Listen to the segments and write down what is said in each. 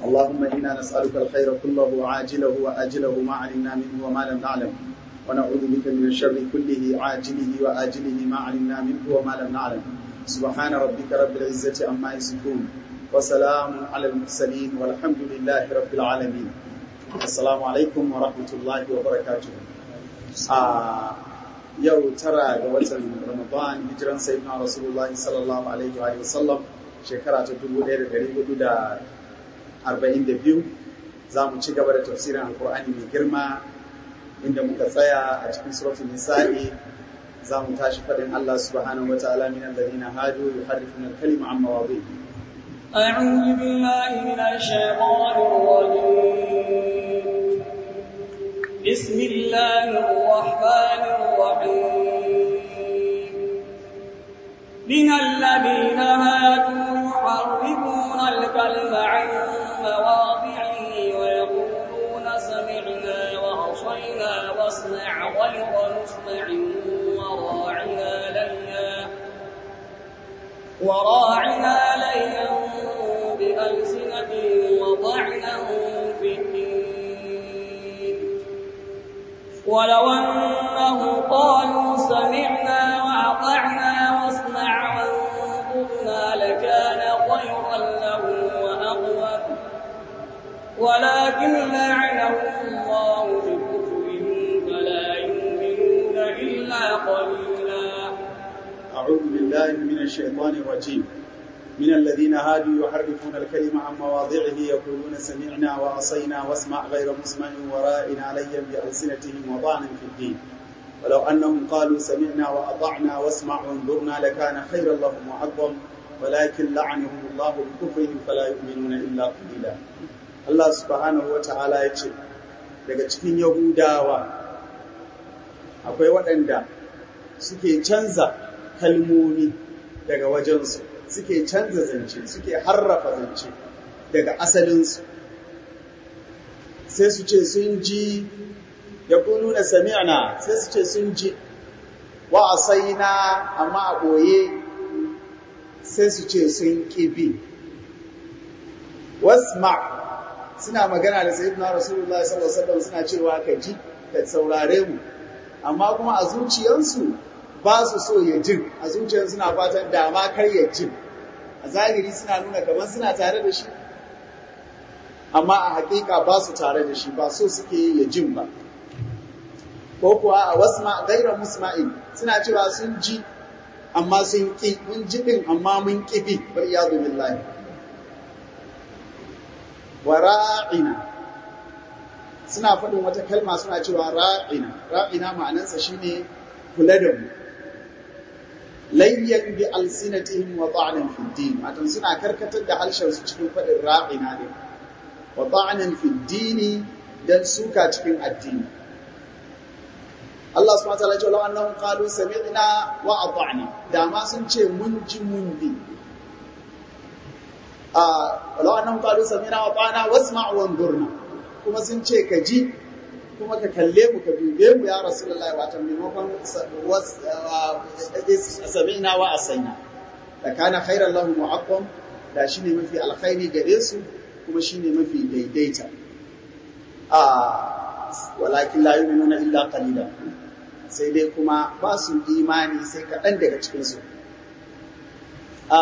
اللهم إنا نسألك الخير كله عاجله وآجله ما علمنا منه وما لم نعلم ونعوذ بك من الشر كله عاجله وآجله ما علمنا منه وما لم نعلم سبحان ربك رب العزة عما يصفون وسلام على المرسلين والحمد لله رب العالمين السلام عليكم ورحمة الله وبركاته آه yau tara ga watan Ramadan hijiran sayyidina Rasulullahi sallallahu alaihi wa sallam shekara ta 1442 za mu ci gaba da tafsirin alkur'ani mai girma inda muka tsaya a cikin suratul nisa'i za mu tashi fadin Allah subhanahu wa ta'ala min alladhina hadu yuharrifuna al-kalima an mawadhihi أعوذ بالله من الشيطان الرجيم بسم الله الرحمن الرحيم من الذين هادوا يحرفون الكلم عن مواضعه ويقولون سمعنا وعصينا واسمع غير مسمع وراعنا ليا وراعنا ليا بألسنتهم وطعنا في الدين ولو أنهم قالوا سمعنا وأطعنا واسمع وانظرنا لكان خيرا لهم وأقوم ولكن لعنهم الله بكفرهم فلا يؤمنون إلا قليلا أعوذ بالله من الشيطان الرجيم من الذين هادوا يحرفون الكلمة عن مواضعه يقولون سمعنا وعصينا واسمع غير مسمع ورائنا ليا بألسنتهم وطعنا في الدين ولو أنهم قالوا سمعنا وأطعنا واسمع وانظرنا لكان خيرا لهم وأعظم ولكن لعنهم الله بكفرهم فلا يؤمنون إلا قليلا الله سبحانه وتعالى يقول daga cikin Yahudawa akwai waɗanda suke canza kalmomi daga wajensu suke canza zance suke harrafa zance daga asalinsu sai su ce sun ji ya nuna sami'na sai su ce sun ji wa asaina amma a ɓoye sai su ce sun ƙibi wasma suna magana da sayyidina rasulullahi sallallahu alaihi wasallam suna cewa ka ji ka saurare mu amma kuma a zuciyarsu ba su so ya jin a zuciyar suna fatan dama kar ya jin a zahiri suna nuna kamar suna tare da shi amma a hakika ba su tare da shi ba so suke ya jin ba ko kuwa a wasu gairar musma'in suna cewa sun ji amma sun ƙi mun ji ɗin amma mun ƙi bi bar iyadu billahi wa ra'ina suna faɗin wata kalma suna cewa ra'ina ra'ina ma'anansa shine kula da mu layyan bi alsinatihim wa ta'nan fi din wato suna karkatar da harshen su cikin fadin ra'ina ne wa ta'nan fi din dan suka cikin addini Allah subhanahu wa ta'ala ya ce law annahum qalu sami'na wa ata'na da ma sun ce mun ji mun bi a law annahum qalu sami'na wa ata'na wasma' wa anzurna kuma sun ce ka ji kuma ka kalle mu ka dube mu ya rasulullahi wato maimakon sami'na wa asaina da kana khairan lahum mu'aqqam da shine mafi alkhairi gare su kuma shine mafi daidaita a walakin la yu'minuna illa qalila sai dai kuma ba su imani sai kaɗan daga cikin su a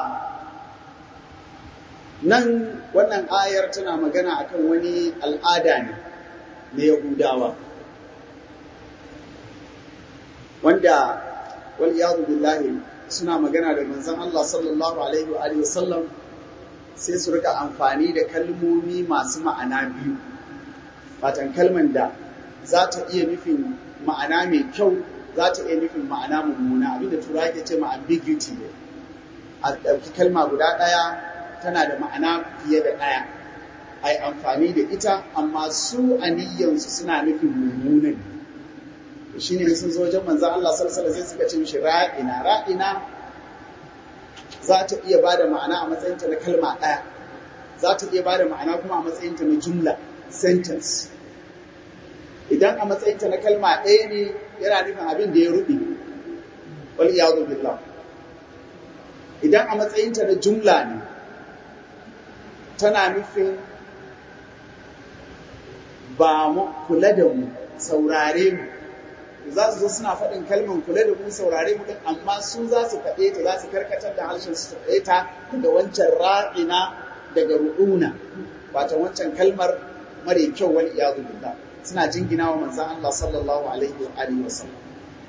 nan wannan ayar tana magana akan wani al'ada ne na Yahudawa wanda wal iyadu billahi suna magana da manzon Allah sallallahu alaihi wa alihi wasallam sai su rika amfani da kalmomi masu ma'ana biyu fatan kalman da za ta iya nufin ma'ana mai kyau za ta iya nufin ma'ana mummuna abinda tura ke ce ma ambiguity ne a ɗauki kalma guda ɗaya tana da ma'ana fiye da ɗaya ai amfani da ita amma su aniyyansu suna nufin mummunan shi ne sun zo wajen manzan Allah salsala sai suka ce mishi ra'ina ra'ina za ta iya ba da ma'ana a matsayinta na kalma ɗaya za ta iya ba da ma'ana kuma a matsayinta na jumla sentence idan a matsayinta na kalma ɗaya ne yana nufin abin da ya ruɓe wal iyadu billah idan a matsayinta na jumla ne tana nufin ba mu kula da mu saurare mu za su zo suna faɗin kalmar kula da mu saurare mu din amma su za su faɗe ta za su karkatar da harshen su faɗe ta daga wancan ra'ina daga ru'una wato wancan kalmar mare kyau wal iyadu billah suna jingina wa manzon Allah sallallahu alaihi wa alihi wasallam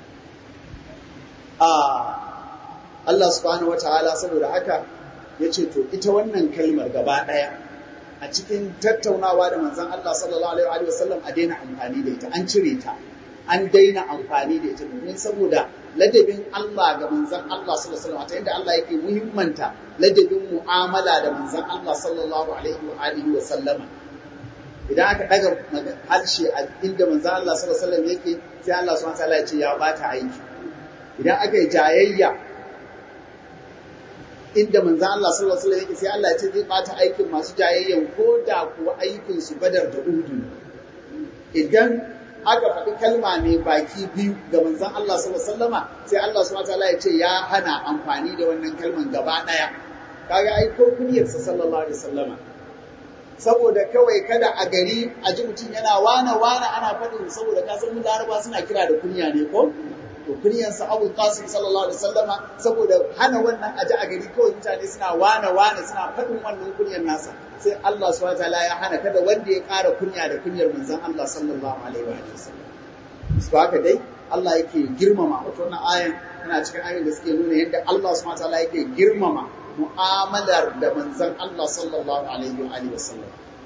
a Allah subhanahu wataala saboda haka yace to ita wannan kalmar gaba daya a cikin tattaunawa da manzon Allah sallallahu alaihi wa sallam a daina amfani da ita an cire ta an daina amfani da ita domin saboda ladabin Allah ga manzon Allah sallallahu alaihi wasallam ta yadda Allah yake muhimmanta ladabin mu'amala da manzon Allah sallallahu alaihi wa alihi wa sallama idan aka daga harshe a inda manzon Allah sallallahu alaihi wasallam yake sai Allah subhanahu wa ta'ala ya ce ya bata aiki idan aka yi jayayya inda manzon Allah sallallahu alaihi wasallam yake sai Allah ya ce zai bata aikin masu jayayyan ko da kuwa aikin su badar da uhudu idan aka faɗi kalma ne baki biyu ga manzon Allah sallallahu alaihi wasallama sai Allah subhanahu wataala ya ce ya hana amfani da wannan kalman gaba ɗaya kaga ai ko kunyarsa sallallahu alaihi wasallama saboda kawai kada a gari a ji mutum yana wana wana ana faɗin saboda ka san laraba suna kira da kunya ne ko to kunyarsa Abu Qasim sallallahu alaihi wasallama saboda hana wannan a ji a gari kawai mutane suna wana wana suna faɗin wannan kunyar nasa sai Allah subhanahu wataala ya hana kada wanda ya ƙara kunya da kunyar manzon Allah sallallahu alaihi wa sallam su haka dai Allah yake girmama wato wannan ayan yana cikin ayoyin da suke nuna yadda Allah subhanahu wataala yake girmama mu'amalar da manzon Allah sallallahu alaihi wa alihi wasallam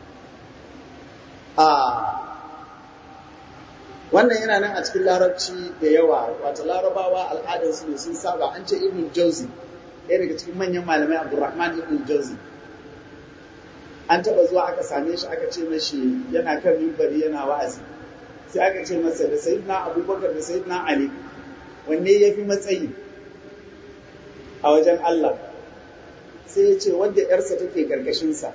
a wannan yana nan a cikin larabci da yawa wato larabawa al'adar su ne sun saba an ce ibn jauzi ɗaya daga cikin manyan malamai abdurrahman ibn jauzi an taɓa zuwa aka same shi aka ce mashi yana kan mimbari yana wa'azi sai aka ce masa da sayyidina abubakar da sayyidina ali wanne ya fi matsayi a wajen Allah sai ya ce wanda ‘yarsa take ƙarƙashinsa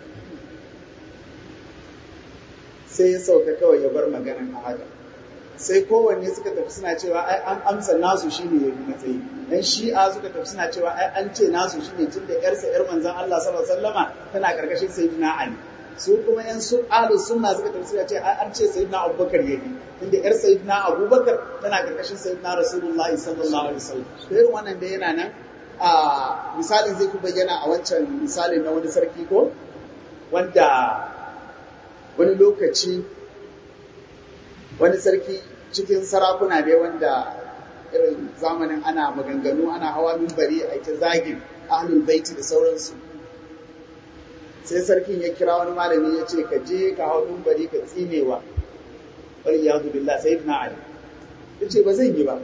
sai ya sauka kawai ya bar maganan a haka sai kowanne suka tafi suna cewa ai an amsa nasu shine ya fi matsayi dan shi'a suka tafi suna cewa ai an ce nasu shine tun da ‘yarsa ‘yar manzon Allah sallallahu alaihi wasallama tana ƙarƙashin sayyidina Ali su kuma ‘yan su ahlu sunna suka tafi suka ce ai an ce sayyidina Abubakar ya fi tunda ‘yar sayyidina Abubakar tana ƙarƙashin sayyidina Rasulullahi sallallahu alaihi wasallam to irin wannan da yana nan a misalin zai fi bayyana a wancan misalin na wani sarki ko wanda wani lokaci wani sarki cikin sarakuna ne wanda irin zamanin ana maganganu ana hawa mimbari a ita zagin ahlul baiti da sauransu sai sarkin ya kira wani malami ya ce ka je ka hau mimbari ka tsinewa wal iyadu billah sayyidina ali ya ce ba zan yi ba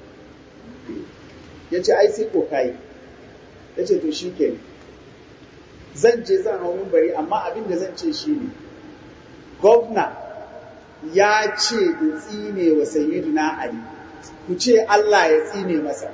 ya ce ai sai ko kayi ya ce to shi ke zan je zan hau bari amma abin da zan ce shi ne gwamna ya ce in tsine wa sayyidina ali ku ce Allah ya tsine masa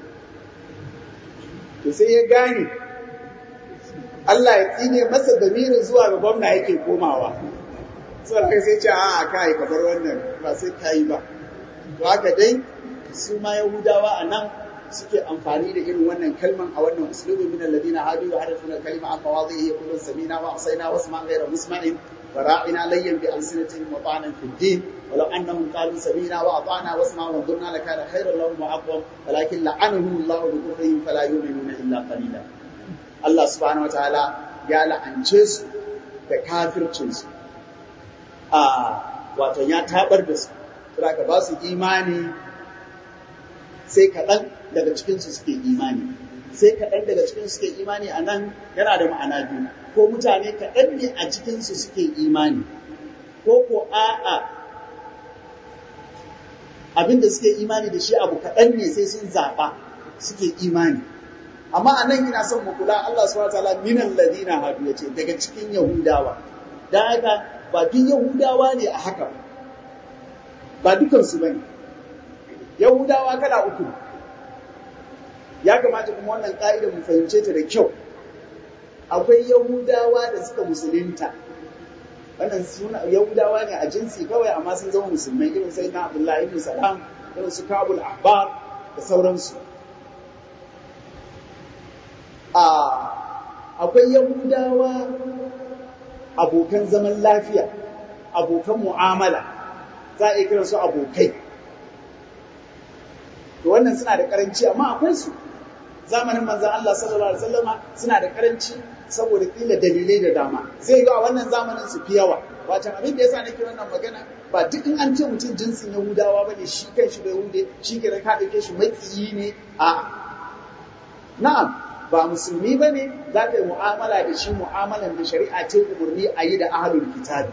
to sai ya gane Allah ya tsine masa damirin zuwa ga gwamna yake komawa sai sai ce a kai ka bar wannan ba sai kai ba to haka dai su ma yahudawa a nan suke amfani da irin wannan kalman a wannan uslubi min alladhina hadu wa harfuna kalima an mawadhihi yaqulun samina wa asayna wasma ghayra musma'in wa ra'ina layyan bi alsinatihim wa ta'ana fi din ولو انهم قالوا سمينا واطعنا واسمعوا وانظرنا لكان خيرا لهم واقوم ولكن لعنهم الله بكفرهم فلا يؤمنون الا قليلا الله سبحانه وتعالى ya la'ance su da kafircin su a wato ya tabar da su saboda ba su imani sai kaɗan daga cikinsu suke imani sai kaɗan daga cikinsu suke imani a nan yana da ma'ana biyu ko mutane kaɗan ne a cikinsu suke imani ko ko a'a abin da suke imani da shi abu kaɗan ne sai sun zaɓa suke imani amma a nan ina son mu kula Allah subhanahu wataala minan ladina hadu yace daga cikin yahudawa dan haka ba duk yahudawa ne a haka ba dukansu bane Yahudawa kala uku. Ya kamata kuma wannan ƙa'idar mu fahimce ta da kyau. Akwai Yahudawa da suka musulunta. Wannan suna Yahudawa ne a jinsi kawai amma sun zama musulmai irin sai na Abdullahi ibn Salam, irin su Kabul Ahbar da sauransu. A akwai Yahudawa abokan zaman lafiya abokan mu'amala za a iya kiransu abokai to wannan suna da karanci amma akwai su zamanin manzan Allah sallallahu alaihi wasallama suna da karanci saboda kila dalilai da dama zai yi a wannan zamanin su fi yawa wacan abin da yasa nake wannan magana ba duk in an ce mutum jinsin Yahudawa bane shi kan shi da Yahude shi ke ka dauke shi makiyi ne a na'am ba musulmi bane za ka yi mu'amala da shi mu'amalan da shari'a ce umarni a yi da ahlul kitabi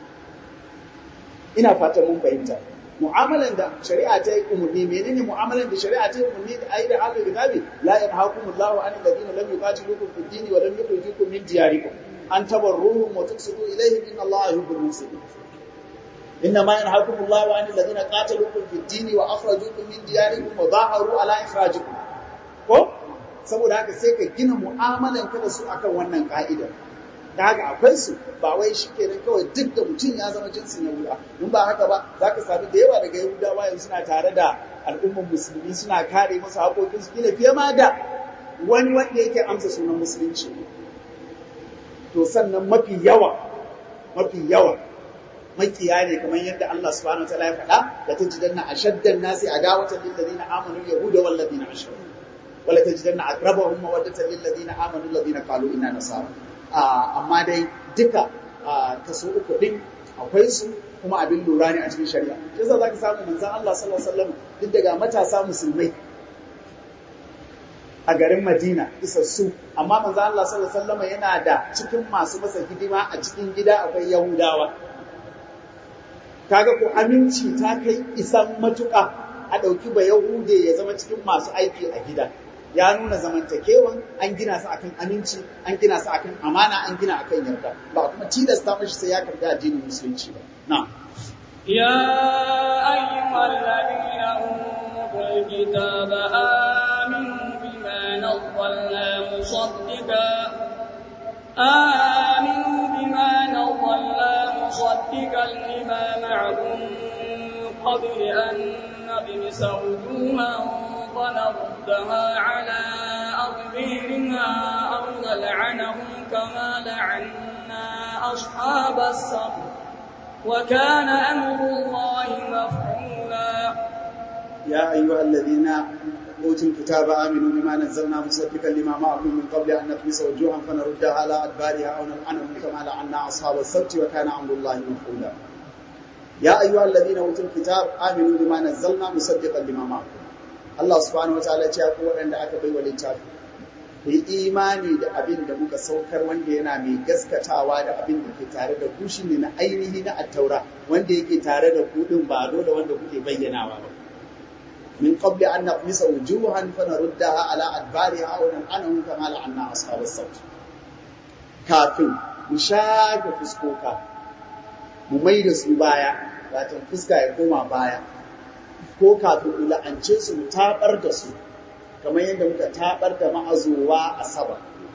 ina fatan mun fahimta mu'amalan da shari'a ta yi umarni menene mu'amalan da shari'a ta yi umarni da ayi da ahlul kitabi la yanhaakumullahu an alladhina lam yuqatilukum fid din wa lam yukhrijukum min diyarikum an tabarruhum wa tuqsitu ilayhim inna allaha yuhibbul muhsinin إنما ينهاكم الله عن الذين قاتلوكم في الدين وأخرجوكم من دياركم وظاهروا على إخراجكم ko saboda haka sai ka gina mu'amalan ka da su akan wannan ka'ida da haka akwai su ba wai shi kenan kawai duk da mutum ya zama jinsin yahuda in ba haka ba za ka sami da yawa daga yahudawa yanzu suna tare da al'ummar musulmi suna kare masu haƙoƙin su kila fiye ma da wani wanda yake amsa sunan musulunci to sannan mafi yawa mafi yawa makiya ne kamar yadda Allah subhanahu wa ta'ala ya faɗa da tajidanna ashaddan nasi adawatan lil ladina amanu yahuda wal ladina ashraku wala tajidanna aqrabahum mawaddatan lil ladina amanu alladhina qalu inna nasara amma dai duka kaso uku din akwai su kuma abin lura ne a cikin shari'a yasa zaka samu manzon Allah sallallahu alaihi wasallam duk daga matasa musulmai a garin Madina isassu amma manzon Allah sallallahu alaihi wasallam yana da cikin masu masa hidima a cikin gida akwai Yahudawa kaga ko aminci ta kai isan matuƙa a ɗauki ba Yahude ya zama cikin masu aiki a gida ya nuna zamantakewan an gina su akan aminci an gina su akan amana an gina akan yarda ba kuma tilasta mashi sai ya karbi addinin musulunci ba na يا أيها الذين أوتوا الكتاب آمنوا بما نزلنا مصدقا آمنوا بما نزلنا مصدقا لما معكم قبل أن نبمس وجوها فنردها على أضبيرنا أو نلعنهم كما لعنا أصحاب السبت وكان أمر الله مفعولا يا أيها الذين أوتوا الكتاب آمنوا بما نزلنا مصدقا لما معكم من قبل أن نطمس وجوها فنردها على أدبارها أو نلعنهم كما لعنا أصحاب السبت وكان أمر الله مفعولا يا أيها الذين أوتوا الكتاب آمنوا بما نزلنا مصدقا لما معكم Allah subhanahu wa ta'ala ya ku waɗanda aka bai wa littafi ku yi imani da abin da muka saukar wanda yana mai gaskatawa da abin da ke tare da ku ne na ainihi na attaura wanda yake tare da ku din ba dole wanda kuke bayyanawa ba min qabli an naqmisa wujuhan fa naruddaha ala adbariha aw nan'anahum kama la'anna ashabas sabt kafin mu shafe fuskoka mu mai da su baya wato fuska ya koma baya ko kafin mu la'ance su mu tabar da su kamar yadda muka tabar da ma'azuwa a saba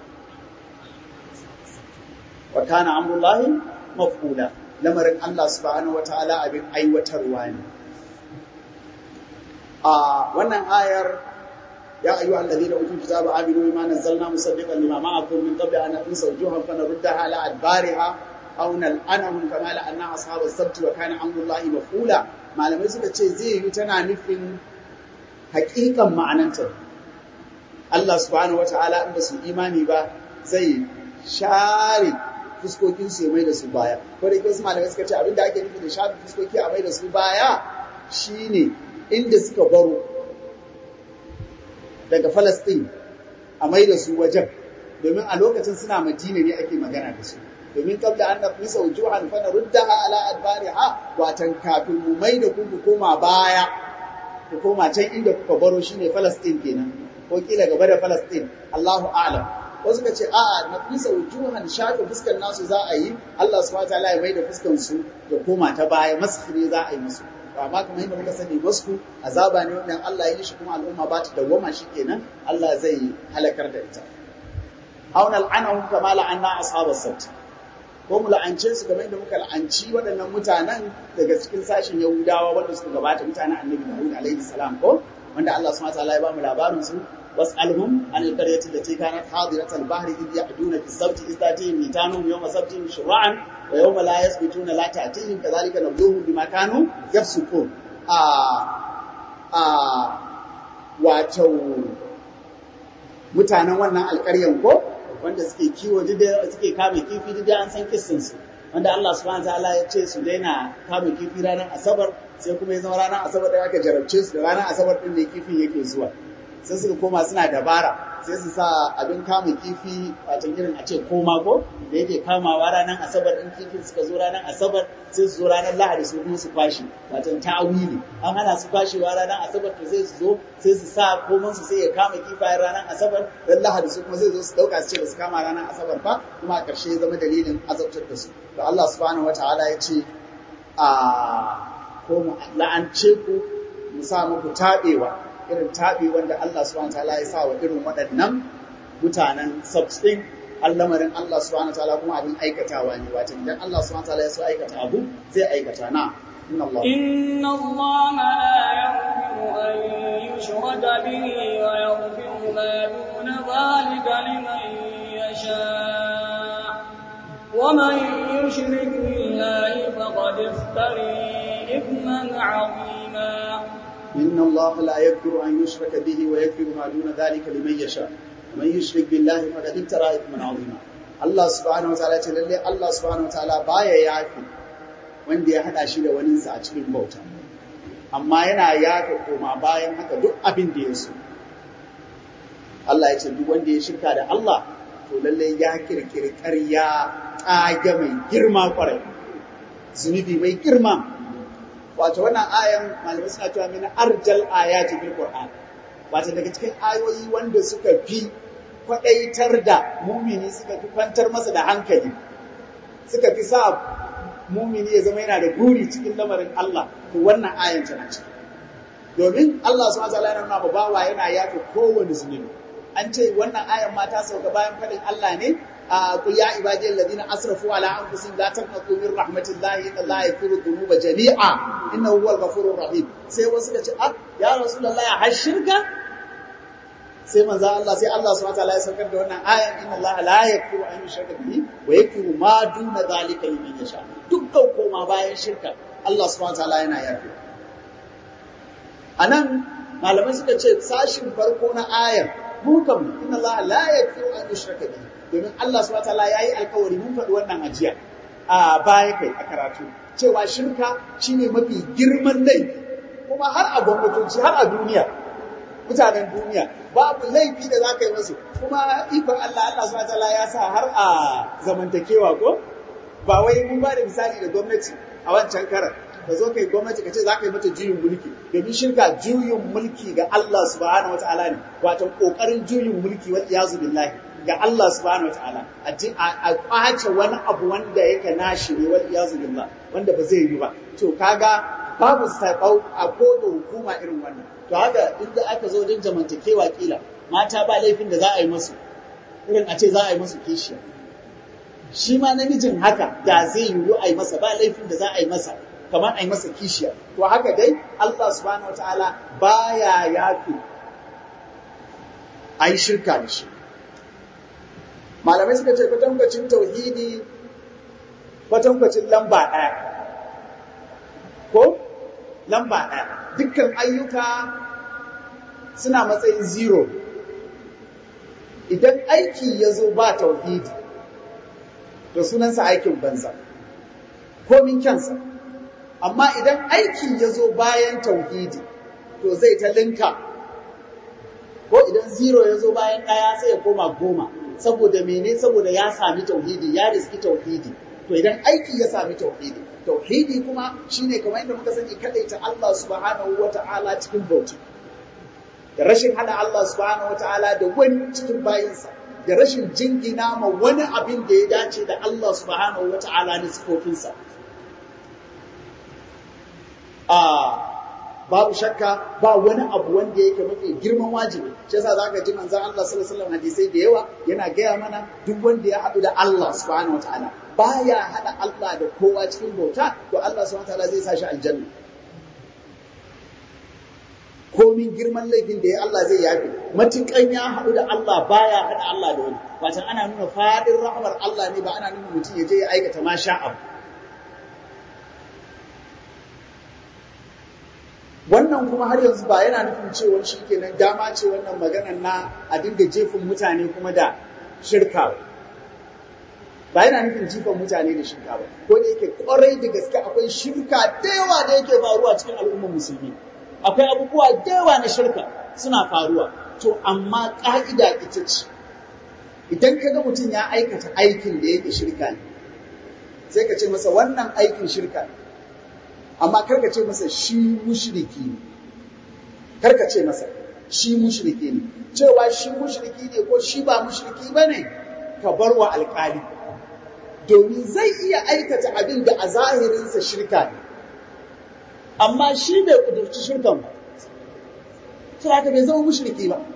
wa kana amrullahi maf'ula lamarin Allah subhanahu wataala abin aiwatarwa ne a wannan ayar ya ayyuha alladhina utul kitaba aminu bima nazzalna musaddiqan lima ma'akum min qabli an naqisa wujuhan fanaruddaha ala adbariha aw nal'anahum kama la'anna ashabas sabt wa kana amrullahi maf'ula malamai suka ce zai yi tana nufin haƙiƙan ma'ananta Allah subhanahu wata'ala in ba su imani ba zai share fuskokin su ya mai da su baya ko da wasu malamai suka ce abinda ake nufi da share fuskoki a mai da su baya shine inda suka baro daga Falastin a mai da su wajen domin a lokacin suna Madina ne ake magana da su domin kabla an nafi saujuhan fa naruddaha ala adbariha watan kafin mu mai da ku ku koma baya ku koma can inda kuka baro shine Palestine kenan ko kila gaba da Palestine Allahu a'lam wasu ka ce a'a nafi saujuhan shafe fuskar nasu za a yi Allah subhanahu wataala ya mai da fuskar su ya koma ta baya maskhiri za a yi musu amma kamar yadda muka sani wasu azaba ne wannan Allah ya yi shi kuma al'umma ba ta dawwama shi kenan Allah zai halakar da ita aw nal'anahum kama la'anna ashabas sabt ko mu la'ance su kamar yadda muka la'anci waɗannan mutanen daga cikin sashen Yahudawa wanda suka gabata mutanen Annabi Dawud alaihi salam ko wanda Allah subhanahu wataala ya ba mu labarin su واسألهم عن القرية التي كانت حاضرة البحر إذ يعدون في السبت إذ تأتيهم ميتانهم يوم سبتهم شرعا ويوم لا يسبتون لا تأتيهم كذلك نبلوهم بما كانوا يفسقون آه آه واتو mutanen wannan alƙaryan ko wanda suke kiwo suke kame kifi duk an san kissin su wanda Allah subhanahu wataala ya ce su daina kame kifi ranar asabar sai kuma ya zama ranar asabar da aka jarabce su da ranar asabar din ne kifin yake zuwa sai suka koma suna dabara sai su sa abin kama kifi wato irin a ce koma ko da yake kamawa ranar asabar din kifin suka zo ranar asabar sai su zo ranar lahadi su kuma su kwashi wato ta'awili an hana su kwashewa ranar asabar to sai su zo sai su sa koman su sai ya kama kifayen ranar asabar dan lahadi su kuma zai zo su dauka su ce ba su kama ranar asabar ba kuma a ƙarshe ya zama dalilin azabtar da su to Allah subhanahu wataala ya ce a ko mu la'ance ku mu sa muku tabewa irin taɓi wanda Allah subhanahu ta'ala ya sa wa irin waɗannan mutanen substin allamarin Allah subhanahu ta'ala kuma abin aikatawa ne wato idan Allah subhanahu ta'ala ya so aikata abu zai aikata na inna Allah inna Allah la yaghfiru an yushraka bihi wa yaghfiru ma duna dhalika liman yasha wa man yushrik billahi faqad iftara ithman 'azima إن الله لا يغفر أن يشرك به ويغفر ما دون ذلك لمن يشاء ومن يشرك بالله فقد افترى إثما عظيما Allah subhanahu wa ta'ala ce lalle Allah subhanahu wa ta'ala baya yafi wanda ya hada shi da waninsa a cikin bauta amma yana yafi koma bayan haka duk abin da ya so Allah ya ce duk wanda ya shirka da Allah to lalle ya kirkiri ƙarya tsage mai girma kwarai zunubi mai girma wato wannan ayan malamai suna cewa min arjal ayati fil qur'an wato daga cikin ayoyi wanda suka fi kwadaitar da mumini suka fi kwantar masa da hankali suka fi sa mumini ya zama yana da guri cikin lamarin Allah to wannan ayan tana ciki domin Allah subhanahu wa ta'ala yana nuna bawa yana yafe kowane zunubi an ce wannan ayan ma ta sauka bayan faɗin Allah ne قل يا عبادي الذين اسرفوا على انفسهم لا تقنطوا من رحمه الله ان الله يغفر الذنوب جميعا انه هو الغفور الرحيم sai wasu ka ce ah ya rasulullahi har shirka sai manzo Allah sai Allah subhanahu wataala ya saukar da wannan ayan inna Allah la yaghfiru an yushraka bihi wa yaghfiru ma duna zalika liman yasha dukkan koma bayan shirka Allah subhanahu wataala yana yafi anan malamai suka ce sashin farko na ayar mu kam inna Allah la yaghfiru an yushraka bihi domin Allah subhanahu wataala yayi alkawari mun faɗi wannan ajiya a baya kai a karatu cewa shirka shine mafi girman laifi kuma har a gwamnatoci har a duniya mutanen duniya babu laifi da za ka yi masu kuma ikon Allah Allah subhanahu wataala ya sa har a zamantakewa ko ba wai mun ba da misali da gwamnati a wancan karan ka zo kai gwamnati ka ce za ka yi mata juyin mulki domin shirka juyin mulki ga Allah subhanahu wataala ne wato kokarin juyin mulki wal iyazu billahi ga Allah subhanahu wataala a kwace wani abu wanda yake nashi ne wal iyazu billah wanda ba zai yi ba to kaga babu sabau a koda hukuma irin wannan to haka inda aka zo wajen zamantakewa kila mata ba laifin da za a yi musu irin a ce za a yi musu kishiya shi ma namijin haka da zai yiwu a yi masa ba laifin da za a yi masa kamar a yi masa kishiya to haka dai Allah subhanahu wataala baya yafi a yi shirka da shi malamai suka ce kwatankwacin tauhidi kwatankwacin lamba ɗaya ko lamba ɗaya dukkan ayyuka suna matsayin zero idan aiki ya zo ba tauhidi to sunansa aikin banza komin kyansa amma idan aiki ya zo bayan tauhidi to zai ta linka ko idan zero ya zo bayan ɗaya sai ya koma goma saboda mene saboda ya sami tauhidi ya riski tauhidi to idan aiki ya sami tauhidi tauhidi kuma shine kamar yadda muka sani kadaita Allah subhanahu wata'ala cikin bauta da rashin hada Allah subhanahu wata'ala da wani cikin bayinsa da rashin jingina ma wani abin da ya dace da Allah subhanahu wata'ala na sifofinsa a babu shakka ba wani abu wanda yake mafi girman wajibi shi yasa zaka ji manzon Allah sallallahu alaihi wasallam hadisai da yawa yana gaya mana duk wanda ya haɗu da Allah subhanahu wataala baya haɗa Allah da kowa cikin bauta to Allah subhanahu wataala zai sa shi aljanna komin girman laifin da ya Allah zai yafe matukan ya haɗu da Allah baya haɗa Allah da wani watan ana nuna faɗin rahmar Allah ne ba ana nuna mutum ya je ya aikata ma sha abu wannan kuma har yanzu ba yana nufin cewa shi kenan dama ce wannan maganar na a dinga jefin mutane kuma da shirka ba ba yana nufin jifan mutane da shirka ba ko da yake kwarai da gaske akwai shirka da yawa da yake faruwa cikin al'ummar musulmi akwai abubuwa da yawa na shirka suna faruwa to amma ka'ida ita ce idan ka ga mutum ya aikata aikin da yake shirka ne sai ka ce masa wannan aikin shirka ne amma karka ce masa shi mushriki ne karka ce masa shi mushriki ne cewa shi mushriki ne ko shi ba mushriki ba ne ka bar wa alƙali domin zai iya aikata abin da a zahirinsa shirka ne amma shi bai kudurci shirkan ba sai haka bai zama mushriki ba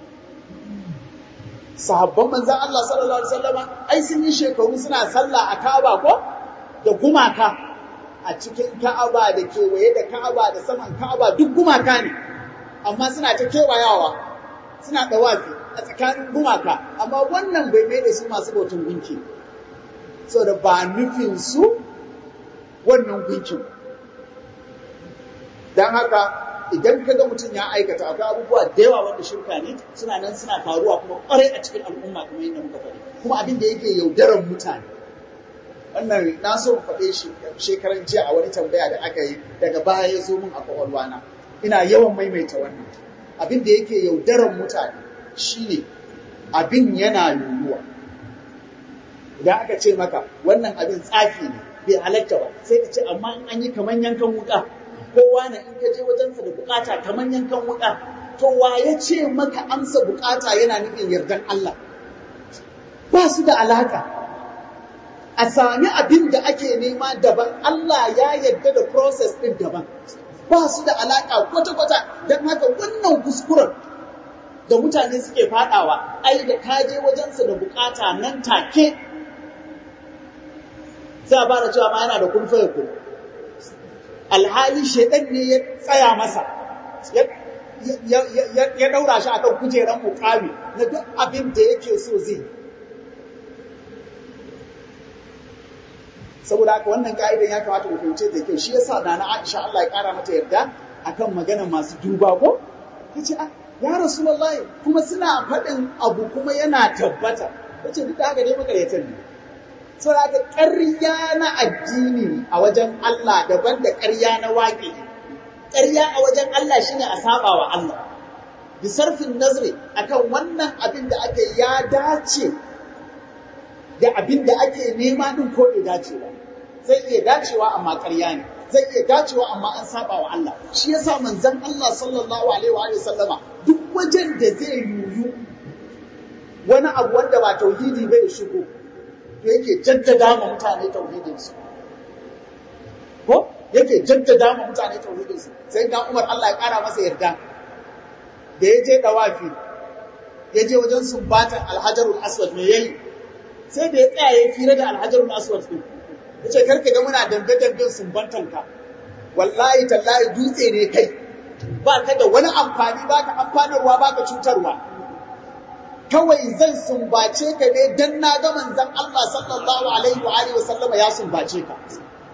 sahabban manzan Allah sallallahu alaihi wasallama ai sun yi shekaru suna sallah a Ka'aba ko da gumaka a cikin Ka'aba da kewaye da Ka'aba da saman Ka'aba duk gumaka ne amma suna ta kewayawa suna dawafi a tsakanin gumaka amma wannan bai mai da su masu bautan gunki saboda ba nufin su wannan gunkin dan haka idan ka ga mutum ya aikata akwai abubuwa da yawa wanda shirka ne suna nan suna faruwa kuma kwarai a cikin al'umma kamar yadda muka faɗi kuma abin da yake yaudarar mutane wannan na so mu faɗe shi shekaran jiya a wani tambaya da aka yi daga baya ya zo min a kwakwalwana ina yawan maimaita wannan abin da yake yaudarar mutane shine abin yana yiwuwa idan aka ce maka wannan abin tsafi ne bai halatta ba sai ka ce amma in an yi kamar yankan wuka kowa na in ka je wajensa da bukata kamar yankan wuka to wa ya ce maka amsa bukata yana nufin yardan Allah ba su da alaka a sami abin da ake nema daban Allah ya yarda da process din daban ba su da alaka kwata-kwata don haka wannan kuskuren da mutane suke fadawa ai da ka je wajensa da bukata nan take sai a fara cewa ma yana da kun faya kun alhali shaidan ne ya tsaya masa ya daura shi akan kujeran mukami na duk abin da yake so zai saboda haka wannan ka'idan ya kamata mu fahimce da kyau shi yasa da na Aisha Allah ya kara mata yarda akan magana masu duba ko tace ah ya rasulullahi kuma suna faɗin abu kuma yana tabbata tace duk da haka dai makaryatan ne saboda haka ƙarya na addini a wajen Allah daban da ƙarya na waƙe ƙarya a wajen Allah shine a saba wa Allah bi sarfin nazri akan wannan abin da ake ya dace da abin da ake nema din ko bai dace ba zai iya dacewa amma ƙarya ne zai iya dacewa amma an saba wa Allah shi yasa manzon Allah sallallahu alaihi wa sallama duk wajen da zai yuyu wani abu wanda ba tauhidi bai shigo to yake jaddada ma mutane tauhidin su ko yake jaddada ma mutane tauhidin su sai ga Umar Allah ya kara masa yarda da ya je dawafi ya je wajen sumbatan alhajarul aswad me yayi sai da ya tsaya ya fira da alhajarul aswad din yace karka ga muna dambe damben sumbantan ka wallahi tallahi dutse ne kai ba ka da wani amfani ba ka amfanarwa ba ka cutarwa kawai zan sumbace ka ne dan na ga manzon Allah sallallahu alaihi wa alihi wasallama ya sumbace ka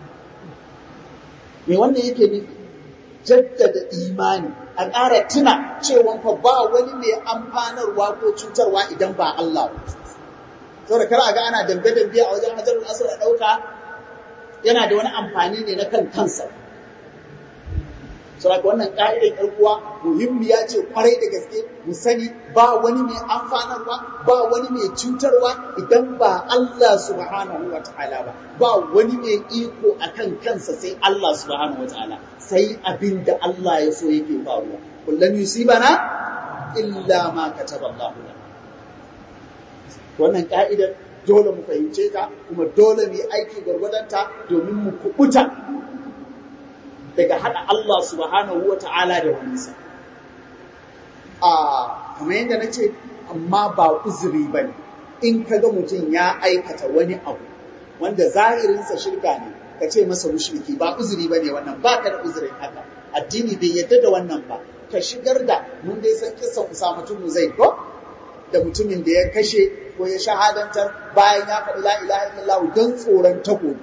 me wannan yake nufi jaddada imani a ƙara tuna cewa fa ba wani mai amfanarwa ko cutarwa idan ba Allah ba saboda kar a ga ana dambe-dambe a wajen hajarul aswad a ɗauka yana da wani amfani ne na kan kansa saboda wannan ƙa'idar ƴar uwa muhimmiya ce kwarai da gaske mu sani ba wani mai amfanarwa ba wani mai cutarwa idan ba Allah subhanahu wa ta'ala ba ba wani mai iko akan kansa sai Allah subhanahu wa ta'ala sai abin da Allah ya so yake faruwa kullum yusibana illa ma kataba Allah lana wannan ka'idar dole mu fahimce ta kuma dole mu yi aiki gwargwadonta domin mu kubuta daga haɗa Allah subhanahu wa ta'ala da waninsa. A kamar yadda na ce, amma ba uzuri ba ne, in ka ga mutum ya aikata wani abu wanda zahirinsa shirka ne, ka ce masa mushriki ba uzuri ba ne wannan ba ka da uzurin haka. Addini bai yadda da wannan ba, ka shigar da mun dai san kissan Usama tun Zaid ko da mutumin da ya kashe ko ya shahadantar bayan ya faɗi la ilaha illallah don tsoron takobi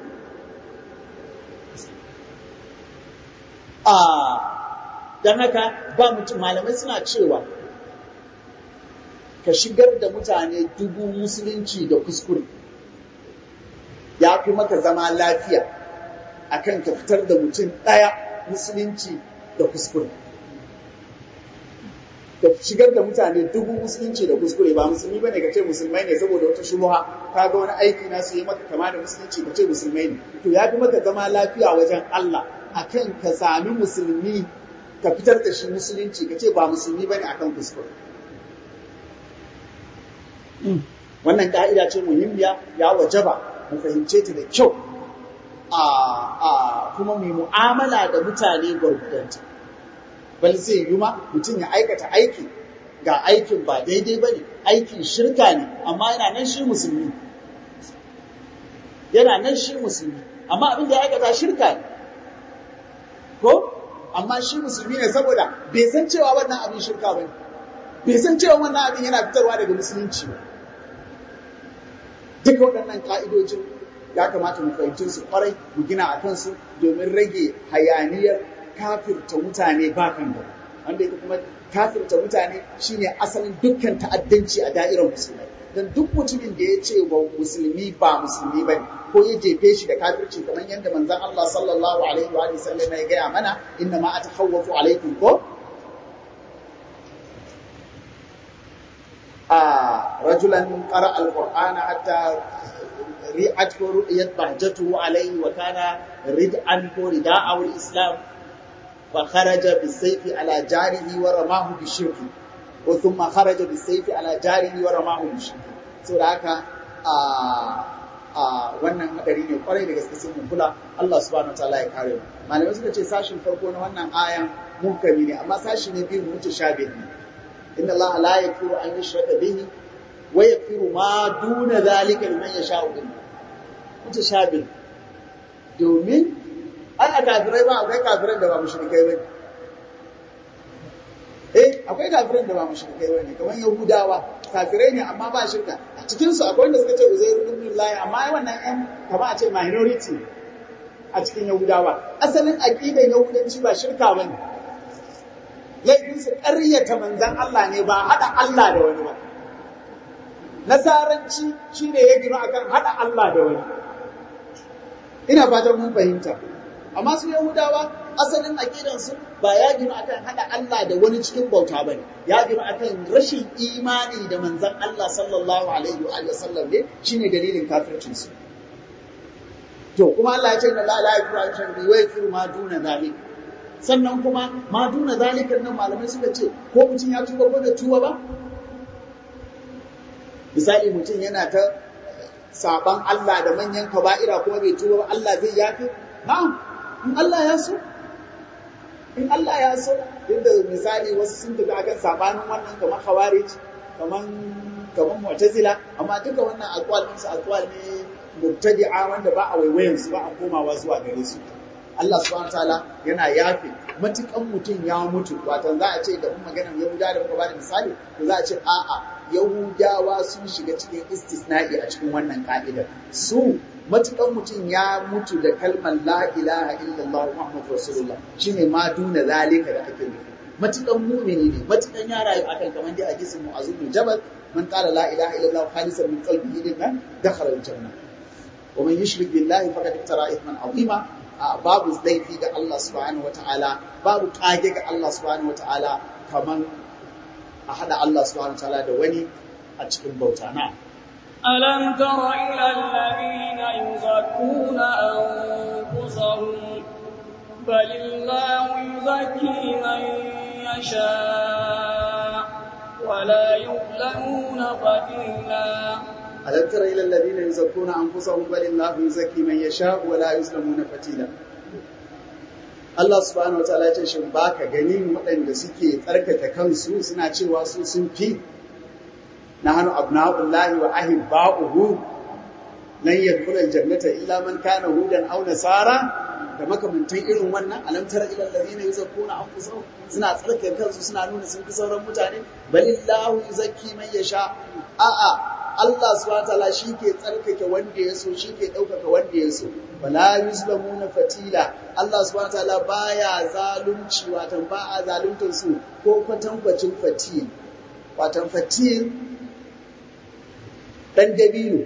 a don haka ba mutum malamai suna cewa ka shigar da mutane dubu musulunci da kuskure ya fi maka zama lafiya akan ka fitar da mutum ɗaya musulunci da kuskure ka shigar da mutane dubu musulunci da kuskure ba musulmi bane ka ce musulmai ne saboda wata shubuha ka ga wani aiki na su yi maka kama da musulunci ka ce musulmai ne to ya fi maka zama lafiya wajen Allah akan ka sami musulmi ka fitar da shi musulunci ka ce ba musulmi bane akan kuskure wannan ka'ida ce muhimmiya ya wajaba mu fahimce ta da kyau a kuma mu mu'amala da mutane gwargwadonta bal zai yi ma mutum ya aikata aiki ga aikin ba daidai ba ne aikin shirka ne amma yana nan shi musulmi yana nan shi musulmi amma abin da ya aikata shirka ne ko amma shi musulmi ne saboda bai san cewa wannan abin shirka ba ne bai san cewa wannan abin yana fitarwa daga musulunci ba duka waɗannan ƙa'idojin ya kamata mu fahimci su kwarai mu gina a kansu domin rage hayaniyar kafirta mutane ba kan gaba wanda yake kuma kafirta mutane shine asalin dukkan ta'addanci a da'irar musulmai dan duk mutumin da ya ce wa musulmi ba musulmi ba ko ya jefe shi da kafirci kamar yadda manzon Allah sallallahu alaihi wa sallam ya gaya mana inna ma atahawwafu alaikum ko a rajulan qara alqur'ana hatta ri'at ko ru'yat bahjatuhu alaihi wa kana rid'an ko rida'a islam فخرج بالسيف على جاره ورماه بالشرك ثم خرج بالسيف على جاره ورماه بالشرك saboda haka a a wannan hadari ne kwarai da gaske sun kula Allah subhanahu wataala ya kare mu malamai suka ce sashin farko na wannan ayan munkami ne amma sashi ne biyu mutashabih ne inna Allah la yaghfiru an yushraka bihi wa yaghfiru ma duna zalika liman yasha'u mutashabih domin ai a kafirai ba akwai kafiran da ba mushrikai ba eh akwai kafiran da ba mushrikai ba ne kamar yahudawa kafirai ne amma ba shirka a cikin su akwai wanda suka ce uzairu ibn lahi amma ai wannan yan kamar a ce minority a cikin yahudawa asalin aqidan yahudanci ba shirka ba ne laifin su ƙaryata manzon Allah ne ba hada Allah da wani ba nasaranci shine ya gina akan hada Allah da wani ina fatan mun fahimta amma su Yahudawa asalin aqidansu ba ya gina akan hada Allah da wani cikin bauta bane ya gina akan rashin imani da manzon Allah sallallahu alaihi wa sallam ne shine dalilin kafircin su to kuma Allah ya ce inna la ilaha illa huwa wa yaghfiru ma duna zalik sannan kuma ma duna zalikan nan malamai suka ce ko mutum ya tuba ko da tuba ba misali mutum yana ta saban Allah da manyan kaba'ira kuma bai tuba ba Allah zai yafi na'am in Allah ya so in Allah ya so yadda misali wasu sun tafi akan sabanin wannan kamar khawarij kamar kamar mu'tazila amma duka wannan aqwal su aqwal ne mubtadi'a wanda ba a waiwayen su ba a komawa zuwa gare su Allah subhanahu wataala yana yafe matukan mutum ya mutu wato za a ce da mun maganar Yahuda da muka bada misali to za a ce a'a Yahudawa sun shiga cikin istisna'i a cikin wannan ka'idar su matukan mutum ya mutu da kalmar la ilaha illallah Muhammadu Rasulullah shine ma duna zalika da ake nufi matukan mumini ne matukan ya rayu akan kamar dai a gisin mu'azu bin jabal man qala la ilaha illallah khalisan min qalbihi din nan dakhala al-janna wa man yushrik billahi faqad iftara ithman azima babu laifi ga Allah subhanahu wataala babu kage ga Allah subhanahu wataala kaman a hada Allah subhanahu wataala da wani a cikin bauta na ألم تر إلى الذين يزكون أنفسهم بل الله يزكي من يشاء ولا يظلمون فتيلا ألم تر إلى الذين يزكون أنفسهم بل الله يزكي من يشاء ولا يظلمون فتيلا Allah subhanahu wa ta'ala ce shin baka ganin waɗanda suke tsarkake kansu suna cewa su sun fi nahnu abna'ullahi wa ahibba'uhu lan yadkhula aljannata illa man kana hudan aw nasara da makamantan irin wannan alam tara ila alladhina yuzakkuna anfusahum suna tsarkake kansu suna nuna sun fi sauran mutane balillahu yuzakki man yasha a'a Allah subhanahu wataala ke tsarkake wanda ya so ke ɗaukaka wanda ya so wala yuzlamuna fatila Allah subhanahu wataala baya zalunci watan ba a zaluntar su ko kwatankwacin fatil watan fatil dan dabino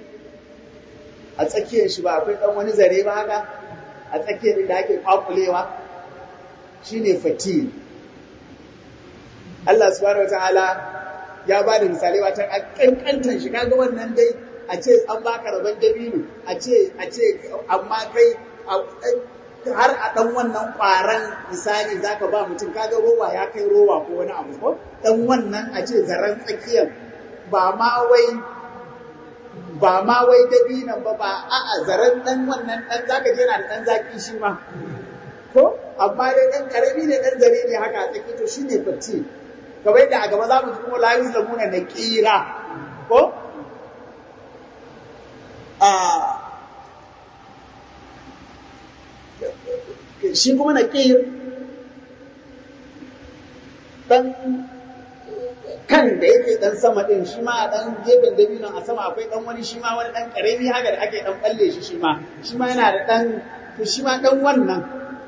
a tsakiyar shi ba akwai dan wani zare ba haka a tsakiyar da ake kwakulewa shine fatil Allah subhanahu wataala ya ba da misalai wata a kankantan shi kaga wannan dai a ce an baka rabon dabino a ce a ce amma kai har a dan wannan kwaran misali zaka ba mutum kaga rowa ya kai rowa ko wani abu ko dan wannan a ce zaren tsakiyar ba ma wai ba ma wai dabinan ba ba a'a zaren dan wannan dan zaka je yana da dan zaki shi ma ko amma dai dan karami ne dan zare ne haka a tsaki to shine fatti kamar yadda a gaba za mu ji kuma la yuzlamuna na kira ko a shi kuma na kir dan kan da yake dan sama din shi ma dan gefen dabinon a sama akwai dan wani shi ma wani dan karami haka da ake dan balle shi shi ma shi ma yana da dan shi ma dan wannan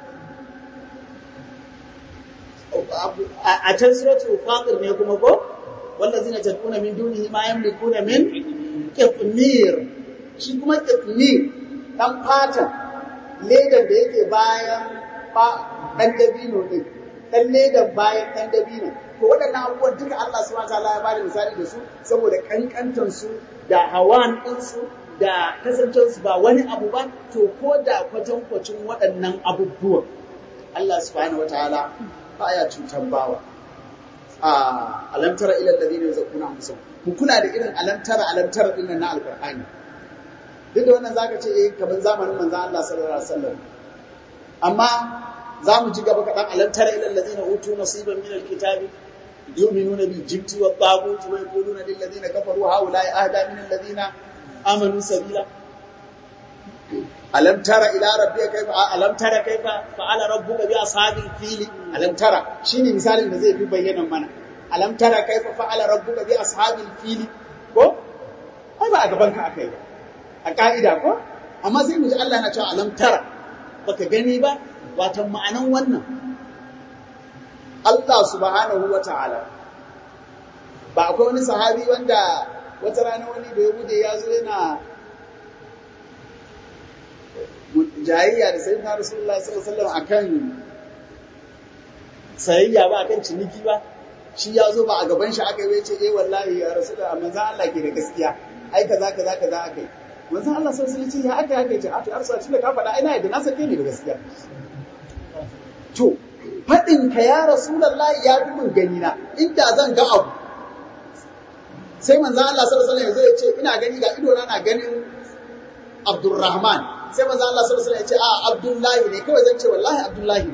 a can suratul fatir ne kuma ko wallazina tad'una min dunihi ma yamlikuna min qitmir shi kuma qitmir dan fata ledan da yake bayan dan dabino din dan ledan bayan dan dabino to waɗannan abubuwan duka Allah subhanahu wataala ya bada misali da su saboda kankantan su da hawan din su da kasancewar su ba wani abu ba to ko da kwatankwacin waɗannan abubuwan Allah subhanahu wataala baya cutar bawa a alamtara ila alladhina yazkuna anfusahum ku kula da irin alamtara alamtara din nan na alqur'ani duk da wannan zaka ce eh kaman zamanin manzon Allah sallallahu alaihi wasallam amma za mu ji gaba kaɗan alamtara ila alladhina utu nasiban min alkitabi yu'minuna bil jibti wat taghut wa yaquluna lil ladina kafaru haula'i ahda min alladhina amanu sabila alam tara ila rabbika kaifa alam tara kaifa fa'ala rabbuka bi ashabil fil alam tara shine misalin da zai fi bayyana mana alam tara kaifa fa'ala rabbuka bi ashabil fil ko ai ba a gaban ka akai ba a ka'ida ko amma sai mu ji Allah na cewa alam tara baka gani ba wato ma'anan wannan Allah subhanahu wa ta'ala ba akwai wani sahabi wanda wata rana wani da ya bude ya zo yana jayayya da sayyidina Rasulullah sallallahu alaihi wasallam akan sayayya ba akan ciniki ba shi ya zo ba a gaban shi aka yi ce eh wallahi ya Rasulullah manzon Allah ke da gaskiya ai kaza kaza kaza aka yi manzon Allah sallallahu alaihi wasallam ya haka haka ce a to arsa tunda ka faɗa ina yadda na sake ni da gaskiya to faɗin ka ya Rasulullah ya fi mun gani na inda zan ga abu sai manzon Allah sallallahu alaihi wasallam ya ce ina gani ga ido na na ganin Abdurrahman sai manzo Allah sallallahu alaihi wasallam ya ce a Abdullahi ne kawai zan ce wallahi Abdullahi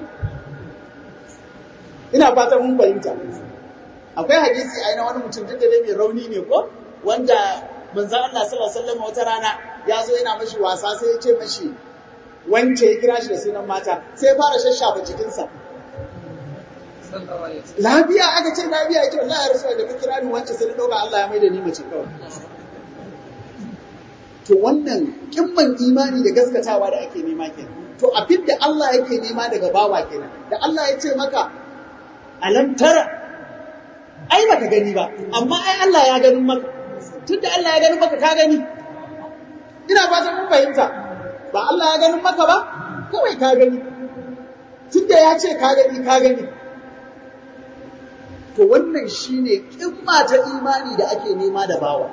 ina fatan mun fahimta akwai hadisi ai na wani mutum duk da dai mai rauni ne ko wanda manzo Allah sallallahu alaihi wasallam wata rana ya zo yana mashi wasa sai ya ce mashi wance ya kira shi da sunan mata sai ya fara shashafa jikinsa lafiya aka ce lafiya ya ce wallahi ya rasu da ka kira ni wance sai na dauka Allah ya maida ni mace kawai to wannan kimman imani da gaskatawa da ake nema kenan to abin da Allah yake nema daga bawa kenan da Allah ya ce maka alam tara ai baka gani ba amma ai Allah ya ganin maka tunda Allah ya ganin maka ka gani ina fatan mun fahimta ba Allah ya ganin maka ba kawai ka gani tunda ya ce ka gani ka gani to wannan shine kimma ta imani da ake nema da bawa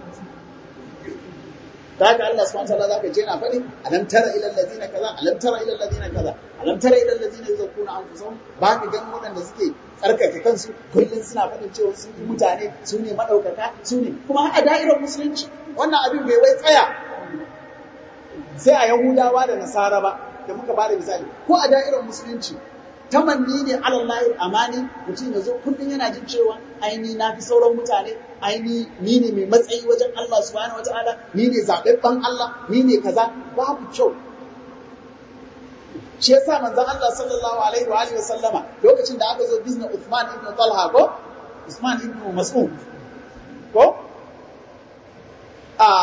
da haka Allah subhanahu wataala zaka je na faɗi alam tara ila alladhina kaza alam tara ila alladhina kaza alam tara ila alladhina yuzakkuna anfusahum ba ka ganin waɗanda suke tsarkake kansu kullum suna faɗin cewa sun yi mutane su ne madaukaka su ne kuma a da'irar musulunci wannan abin bai wai tsaya sai a yahudawa da nasara ba da muka bada misali ko a da'irar musulunci tamanni ne alallahi amani mutum ya zo kullum yana jin cewa aini na fi sauran mutane aini ni ne mai matsayi wajen Allah subhanahu wataala ni ne zaɓaɓɓen Allah ni ne kaza babu kyau shi yasa manzon Allah sallallahu alaihi wa alihi sallama lokacin da aka zo bizna Uthman ibn Talha ko Uthman ibn Mas'ud ko a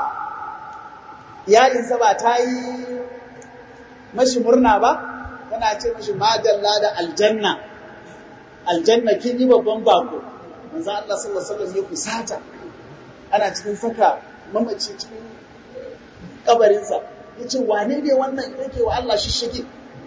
yarinsa ba ta yi mashi murna ba tana ce mashi madalla da aljanna aljanna kin yi babban bako manzo Allah sallallahu alaihi wasallam ya kusata ana cikin saka mamaci cikin kabarinsa yace wane ne wannan yake wa Allah shishige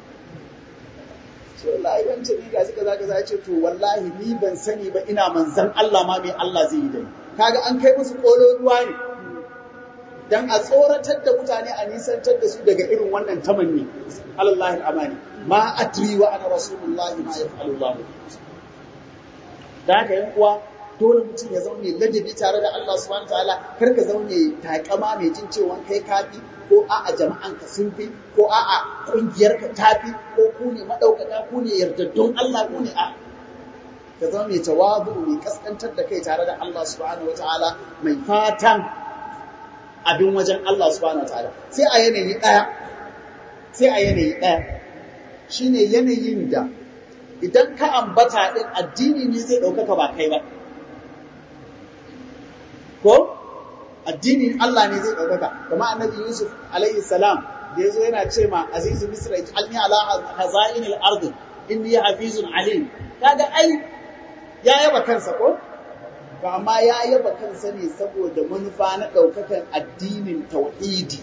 so wallahi wance ni ga suka zaka za ce to wallahi ni ban sani ba ina manzan Allah ma me Allah zai yi da ni kaga an kai musu kolo ruwa ne dan a tsoratar da mutane a nisantar da su daga irin wannan tamanni alallahi amani ma adri wa ana rasulullahi ma yaf'alu Allah da haka yan uwa dole mutum ya zaune ladabi tare da Allah subhanahu wataala kar ka zaune takama mai jin cewa kai kafi ko a'a jama'an ka sun fi ko a'a kungiyar ka tafi ko ku ne madaukaka ku ne yardaddun Allah ku ne a ka zama mai tawadu mai kaskantar da kai tare da Allah subhanahu wataala mai fatan abin wajen Allah subhanahu wataala sai a yanayi daya sai a yanayi daya shine yanayin da idan ka ambata din addini ne zai ɗaukaka ba kai ba ko addinin Allah ne zai ɗaukaka kuma annabi Yusuf alaihi salam da yazo yana ce ma azizu misra ij'alni ala hazainil ard inni hafizun alim kaga ai ya yaba kansa ko to amma ya yaba kansa ne saboda manufa na ɗaukakan addinin tauhidi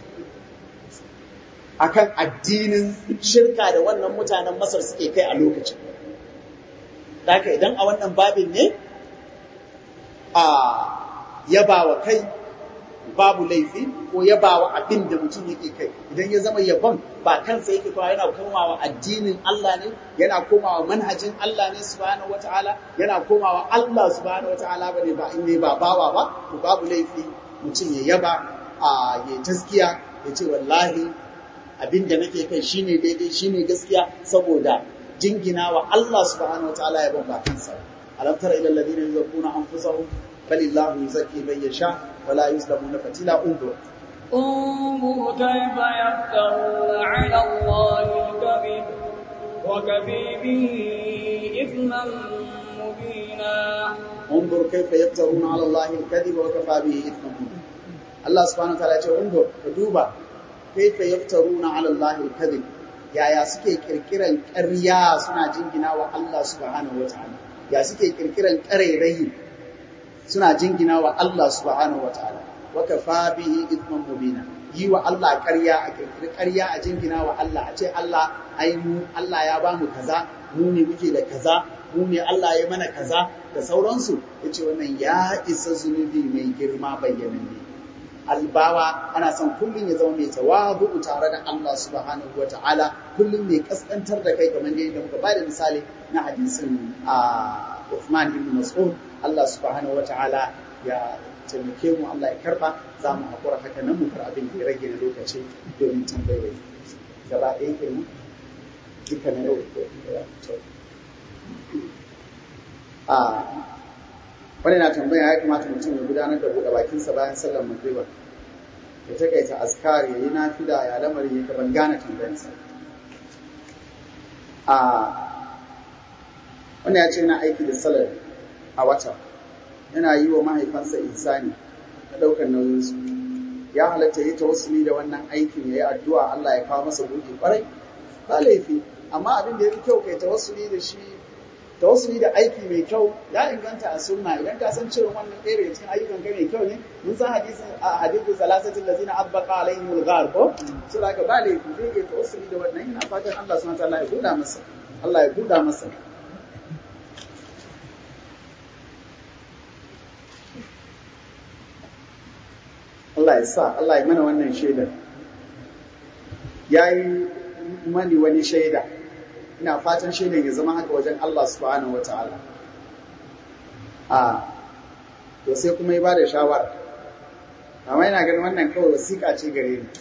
akan addinin shirka da wannan mutanen Masar suke kai a lokacin Daka idan a wannan babin ne a yaba wa kai babu laifi ko yaba wa abin da mutum yake kai idan ya zama yabon ba kansa yake kawo yana komawa addinin Allah ne yana komawa manhajin Allah ne subhanahu wataala yana komawa Allah subhanahu wataala bane ba in ne ba bawa ba to babu laifi mutum ya yaba a ya taskiya ya ce wallahi abin da nake kai shine daidai shine gaskiya saboda jingina wa Allah subhanahu wa ta'ala ya ban ba kansa alam tara ila alladhina yuzakkuna anfusahum balillahu yuzakki man yasha wa la yuzlamuna fatila undur انظر كيف يفترون على الله الكذب وكفي به إثما مبينا انظر كيف يفترون على الله الكذب وكفى به اثما مبينا الله سبحانه وتعالى يقول انظر فدوبا كيف يفترون على الله الكذب yaya suke kirkiran ƙarya suna jingina wa Allah subhanahu wa ta'ala ya suke kirkiran ƙarairayi suna jingina wa Allah subhanahu wa ta'ala wa kafa bihi ithman mubina yi wa Allah ƙarya a kirkiri ƙarya a jingina wa Allah a ce Allah ai mu Allah ya ba mu kaza mu ne muke da kaza mu ne Allah ya mana kaza da sauransu yace wannan ya isa zunubi mai girma bayyananne albawa ana son kullum ya zama mai tawabu tare da Allah subhanahu wa ta'ala kullum mai kaskantar da kai kamar yadda muka bada misali na hadisin a Uthman ibn Mas'ud Allah subhanahu wa ta'ala ya taimake mu Allah ya karba za mu hakura haka nan mu fara abin da ya rage na lokaci domin tambayoyi gaba ɗaya kenan duka na yau a wani na tambaya ya kamata mutum ya gudanar da buɗe bakinsa bayan sallar magriba ya takaita askar ya yi nafila ya lamarin ya ban gane tambayarsa a wani ya ce yana aiki da salar a wata yana yi wa mahaifansa insani na ɗaukar nauyinsu ya halatta yi tawassuli da wannan aikin ya yi addu'a Allah ya kawo masa buɗe ƙwarai ba laifi amma abin da ya fi kyau kai tawassuli da shi tawassuli da aiki mai kyau ya inganta a sunna idan ka san cewa wannan ɗaya daga cikin ayyukan kai mai kyau ne mun san hadisin a hadisin salasatin da zina abbaqa alaihim al-ghar ko so da ka ba laifi zai iya tawassuli da wannan ina fatan Allah subhanahu wa ta'ala ya buɗa masa Allah ya buɗa masa Allah ya sa Allah ya mana wannan shaidar yayi mani wani shaida ina fatan shaidan ya zama haka wajen Allah subhanahu wataala a to sai kuma ya ba da shawara amma ina ganin wannan kawai wasiƙa ce gare ni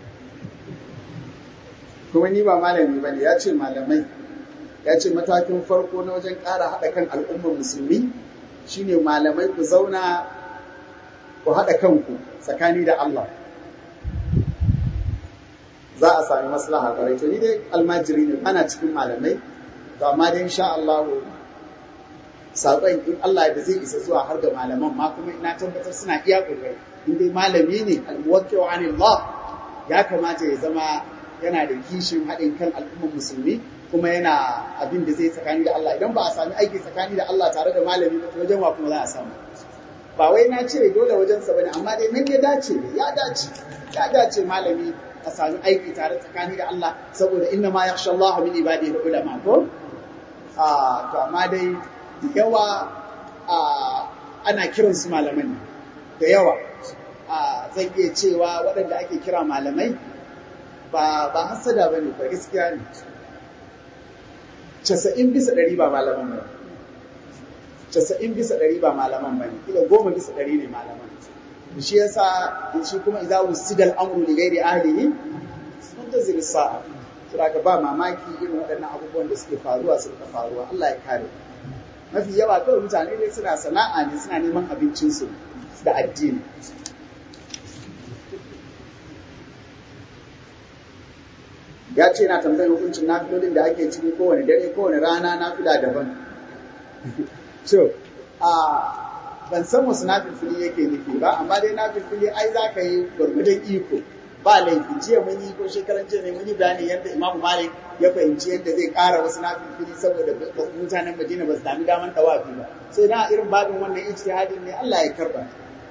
kuma ni ba malami ba ne ya ce malamai ya ce matakin farko na wajen ƙara haɗa kan al'ummar musulmi shine malamai ku zauna ku haɗa kanku tsakani da Allah za a sami maslaha kwarai to ni dai almajiri ne ana cikin malamai to amma dai insha Allah saƙon in Allah da zai isa zuwa har ga malaman ma kuma ina tabbatar suna iya ƙoƙari in dai malami ne al-muwakkilu anillah ya kamata ya zama yana da kishin haɗin kan al'ummar musulmi kuma yana abin da zai tsakani da Allah idan ba a sami aiki tsakani da Allah tare da malami ba to wajen wa kuma za a samu ba wai na ce dole wajen sa bane amma dai nan ya dace ya dace ya dace malami a sami aiki tare tsakani da Allah saboda inna ma yakhsha Allah min ibadihi ulama ko a to amma dai da yawa ana kiran su malaman da yawa zan iya cewa waɗanda ake kira malamai ba ba hasada bane ba gaskiya ne casa'in bisa ɗari ba malaman ba casa'in bisa ɗari ba malaman ba ne kila goma bisa ɗari ne malaman shi yasa shi kuma idza usidal amru li ghairi ahlihi fantazir sa'a saboda ba mamaki irin waɗannan abubuwan da suke faruwa su ka faruwa Allah ya kare mafi yawa kawai mutane ne suna sana'a ne suna neman abincinsu da addini ya ce na tambayar hukuncin nafilolin da ake ciki kowane dare kowane rana nafila daban so a ban san wasu nafilfili yake nufi ba amma dai nafilfili ai za ka yi gwargwadon iko ba laifi jiya mun yi ko shekaran jiya ne mun yi bayani yadda Imam Malik ya fahimci yadda zai ƙara wasu nafilfili saboda mutanen Madina ba su sami daman tawafi ba sai na irin babin wannan ijtihadin ne Allah ya karba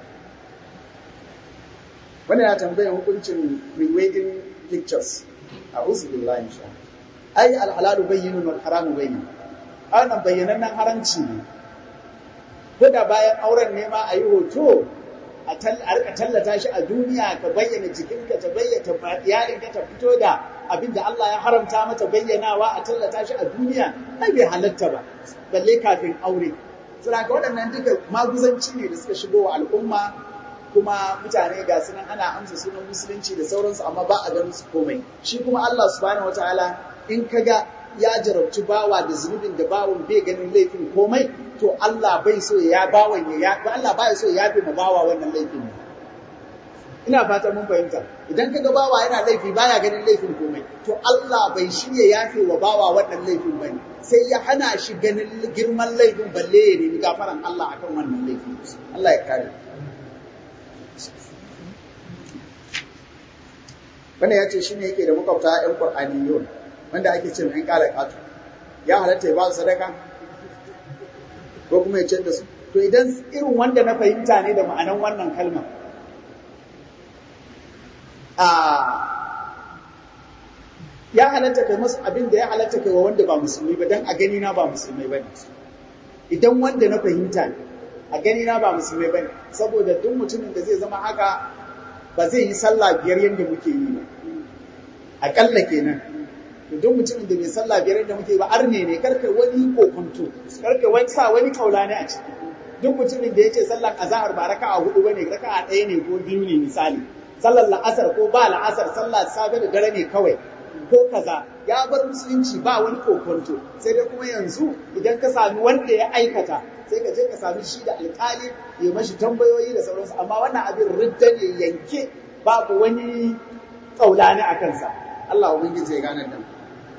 wannan ya tambaya hukuncin pre-wedding pictures a'udhu billahi min shaitan ai al-halalu bayyinun wal haramu bayyin ana bayyanannen haramci ne ko da bayan auren ne ma a yi hoto a rika tallata shi a duniya ka bayyana jikinka ta bayyana yarinka ta fito da abin da Allah ya haramta mata bayyanawa a tallata shi a duniya ai bai halatta ba balle kafin aure saboda waɗannan duka maguzanci ne da suka shigo wa al'umma kuma mutane ga sunan ana amsa sunan musulunci da sauransu amma ba a ganin su komai shi kuma Allah subhanahu wataala in kaga ya jarabci bawa da zunubin da bawan bai ganin laifin komai to Allah bai so ya bawan ya Allah bai so ya yafe ma bawa wannan laifin ina fatan mun fahimta idan kaga bawa yana laifi baya ganin laifin komai to Allah bai shirya yafe wa bawa wannan laifin bane sai ya hana shi ganin girman laifin balle ya nemi gafaran Allah akan wannan laifin Allah ya kare wannan ya ce shi ne yake da makwabta 'yan ƙwar'aniyon wanda ake cin 'yan ƙara ƙato ya halatta ya ba su sadaka ko kuma ya ce da su to idan irin wanda na fahimta ne da ma'anan wannan kalmar ya halatta kai masu abin da ya halatta kai wa wanda ba musulmi ba don a gani na ba musulmai ba ne idan wanda na fahimta ne a gani na ba musulmai ba ne saboda duk mutumin da zai zama haka ba zai yi sallah biyar yadda muke yi ba aƙalla kenan duk mutumin da bai sallah biyar yadda muke ba arne ne karka wani kokonto karka wani sa wani kaula ne a ciki duk mutumin da ya ce sallar azahar ba raka'a hudu bane raka'a ɗaya ne ko biyu ne misali sallar la'asar ko ba la'asar sallar safe da dare ne kawai ko kaza ya bar musulunci ba wani kokonto sai dai kuma yanzu idan ka sami wanda ya aikata sai ka je ka sami shi da alkali ya mashi tambayoyi da sauransu amma wannan abin ridda ne yanke babu wani kaulani a kansa Allah ubangiji ya gane nan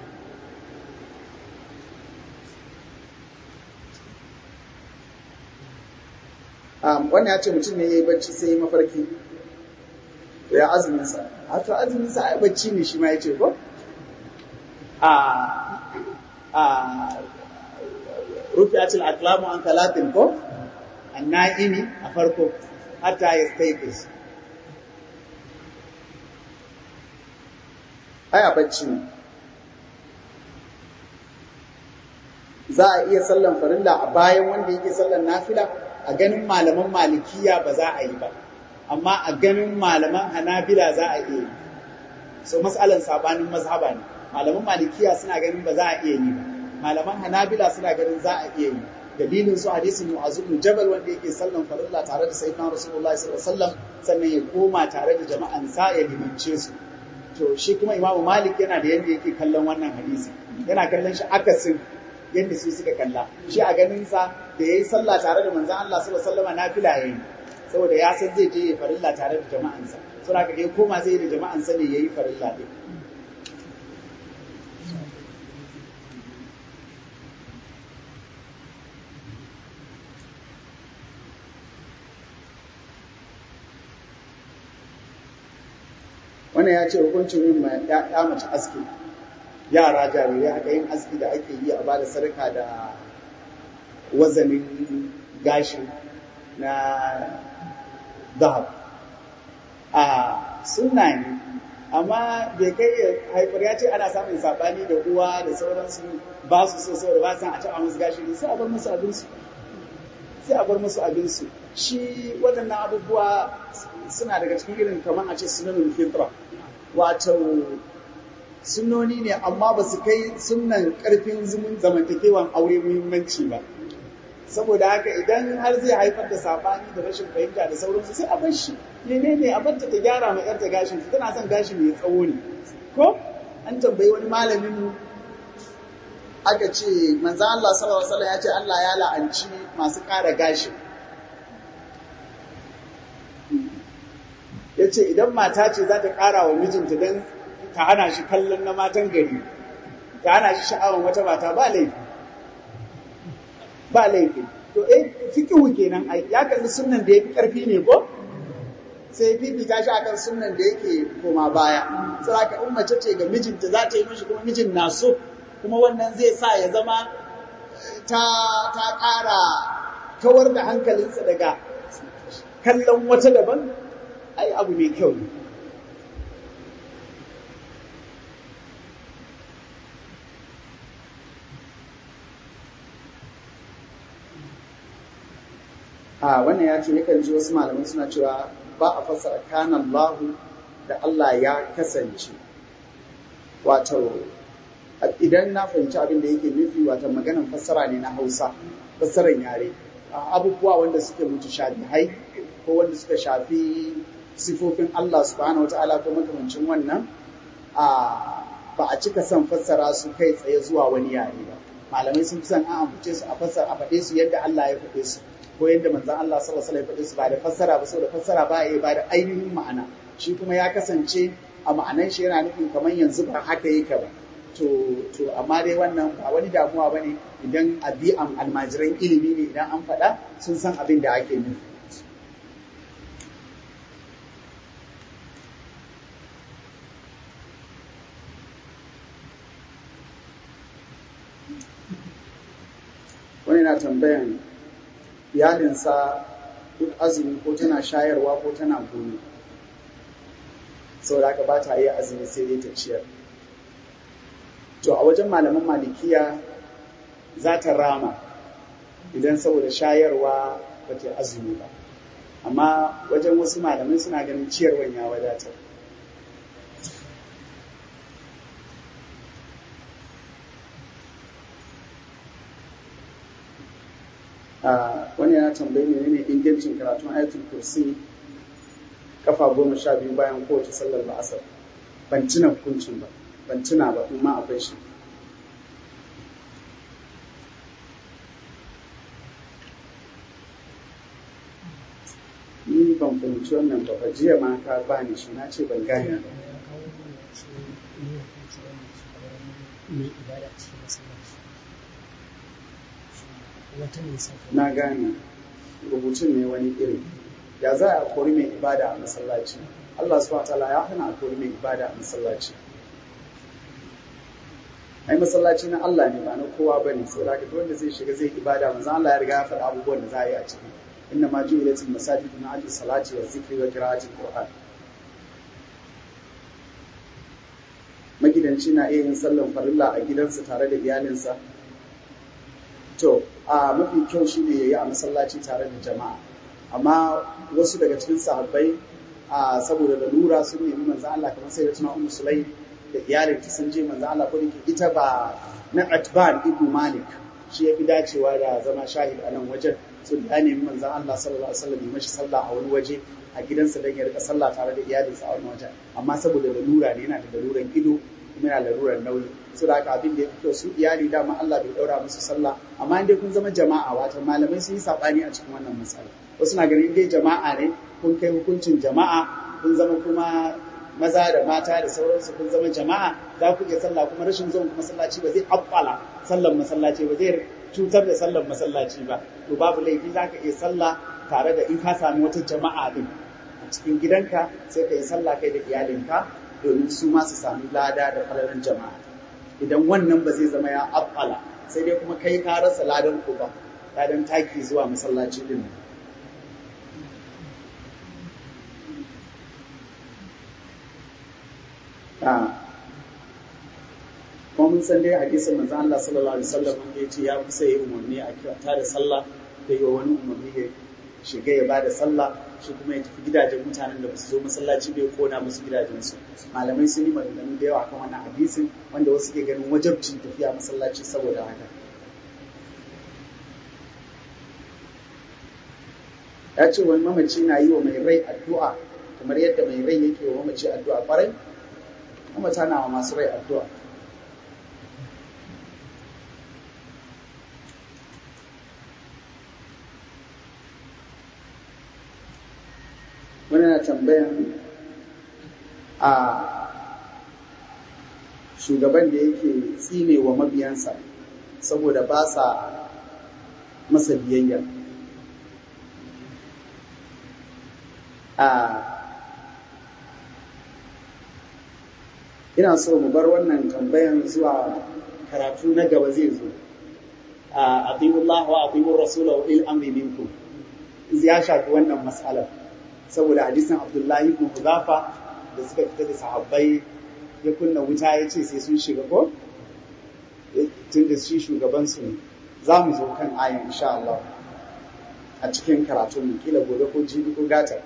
um, wannan ya ce mutum ne ya yi bacci sai ya mafarki ya azumin sa a to azumin sa ai bacci ne shi ma ya ce ko a a rufi'atul aqlamu an talatin ko anna'imi a farko hatta yastayqis ai a bacci ne za a iya sallan farilla a bayan wanda yake sallan nafila a ganin malaman malikiya ba za a yi ba amma a ganin malaman hanabila za a iya yi so matsalan sabanin mazhaba ne malaman malikiya suna ganin ba za a iya yi ba malaman hanabila suna ganin za a iya yi dalilin su hadisin mu'azu bin jabal wanda yake sallan farilla tare da sayyidina rasulullahi sallallahu alaihi wasallam sannan ya koma tare da jama'an sa ya limance su to shi kuma imamu malik yana da yanda yake kallon wannan hadisi yana kallon shi akasin yadda su suka kalla shi a ganin sa da yayi sallah tare da manzon Allah sallallahu alaihi wasallam nafila yayi saboda ya san zai je ya farilla tare da jama'ansa saboda haka ya koma zai da jama'ansa ne yayi farilla din wannan ya ce hukuncin yin ya mace aski yara jarirai haka yin aski da ake yi a bada sadaka da wazanin gashi na dahab a sunna ne amma bai kai ya haifar ya ce ana samun sabani da uwa da sauransu ba su so saboda ba san a taɓa musu gashi ne sai a bar musu abinsu sai a bar musu abinsu shi waɗannan abubuwa suna daga cikin irin kamar a ce sunanin fitra wato sunoni ne amma ba su kai sunan ƙarfin zumun zamantakewan aure muhimmanci ba saboda haka idan har zai haifar da sabani da rashin fahimta da sauransu sai a bar shi menene a bar ta gyara ma yarta gashin ta tana son gashi mai tsawo ne ko an tambayi wani malamin mu aka ce manzo Allah sallallahu alaihi wasallam ya ce Allah ya la'anci masu ƙara gashi ya ce idan mata ce za ta ƙara wa mijinta don ta hana shi kallon na matan gari ta hana shi sha'awar wata mata ba laifi ba laifi to eh fikihu kenan ai ya kalli sunnan da yafi karfi ne ko sai fifita shi akan sunnan da yake koma baya saboda in mace ce ga mijinta za ta yi mishi kuma mijin na so kuma wannan zai sa ya zama ta ta ƙara kawar da hankalinsa daga kallon wata daban ai abu mai kyau ne a wannan ya ce yakan ji wasu malamai suna cewa ba a fassara kana Allahu da Allah ya kasance wato idan na fahimci abin da yake nufi wato maganan fassara ne na Hausa fassaran yare abubuwa wanda suke mutu shabihai ko wanda suka shafi sifofin Allah subhanahu wataala ko makamancin wannan a ba a cika son fassara su kai tsaye zuwa wani yare ba malamai sun fi son an ambace su a fassara a faɗe su yadda Allah ya faɗe su ko yadda manzon Allah sallallahu alaihi wasallam ya faɗe su ba da fassara ba saboda fassara ba ya ba da ainihin ma'ana shi kuma ya kasance a ma'anan shi yana nufin kamar yanzu ba haka yake ba to to amma dai wannan ba wani damuwa bane idan abi'an almajiran ilimi ne idan an faɗa sun san abin da ake nufi wani na tambayan iyalinsa duk azumi ko tana shayarwa ko tana goyo saboda haka ba ta iya azumi sai dai ta ciyar to a wajen malaman malikiya za ta rama idan saboda shayarwa ba ta azumi ba amma wajen wasu malamai suna ganin ciyarwan ya wadatar wani yana tambayi ne ne ingancin karatun ayatul kursi kafa goma sha biyu bayan kowace sallar la'asar ban tuna hukuncin ba ban tuna ba in ma akwai shi ni ban fahimci wannan ba jiya ma ka bani shi na ce ban gane ba na gane rubutun ne wani iri ya za a kori mai ibada a masallaci Allah subhanahu ta'ala ya hana a kori mai ibada a masallaci ai masallaci na Allah ne ba na kowa bane sai da duk wanda zai shiga zai ibada manzo Allah ya riga ya faɗa abubuwan da za a yi a ciki inna ma ju'ilatil masajidu min ajli salati wa zikri wa qira'atil qur'an magidanci na iya yin sallan farilla a gidansa tare da iyalinsa to a mafi kyau shine yayi a masallaci tare da jama'a amma wasu daga cikin sahabbai a saboda lalura sun nemi manzo Allah kamar sai da tuna ummu sulaim da iyalin ta sun je manzo Allah ko ita ba na atban ibn malik shi ya fi dacewa da zama shahid a nan wajen so da ya nemi manzo Allah sallallahu alaihi wasallam ya mashi sallah a wani waje a gidansa don ya rika sallah tare da iyalinsa a wani wajen amma saboda lalura ne yana da laluran ido kuma yana larurar nauyi su da haka abin da ya fi kyau su iyali dama Allah bai daura musu sallah amma in dai kun zama jama'a wato malamai sun yi sabani a cikin wannan matsala wasu na ganin dai jama'a ne kun kai hukuncin jama'a kun zama kuma maza da mata da sauransu kun zama jama'a za ku iya sallah kuma rashin zuwan masallaci ba zai abbala sallan masallaci ba zai cutar da sallan masallaci ba to babu laifi za ka iya sallah tare da in ka sami wata jama'a din a cikin gidanka sai ka yi sallah kai da iyalinka domin su ma su sami lada da falalan jama'a idan wannan ba zai zama ya abbala sai dai kuma kai ka rasa ladan ku ba ladan taki zuwa masallaci din kuma mun san dai hadisin manzo Allah sallallahu alaihi wasallam wanda yace ya kusa yi umarni a kyauta da sallah da yi wa wani umarni ya shiga ya bada sallah shi kuma ya tafi gidajen mutanen da basu zo masallaci bai kona musu gidajensu malamai sun yi maganganu da yawa kan wannan hadisin wanda wasu ke ganin wajabcin tafiya masallaci saboda haka ya ce wani mamaci na yi wa mai rai addu'a kamar yadda mai rai yake wa mamaci addu'a kwarai mamata na wa masu rai addu'a wani na tambayan a shugaban da yake tsine wa mabiyansa saboda ba sa masa biyayya a ina so mu bar wannan tambayan zuwa karatu na gaba zai zo a atiyullah wa atiyur rasula wa il amri minkum ya shafi wannan mas'alar saboda hadisin Abdullahi ibn Hudafa da suka fita da sahabbai ya kunna wuta ya ce sai sun shiga ko tun da shi shugaban su ne za mu zo kan ayan insha Allah a cikin karatun mu kila gobe ko jibi ko gata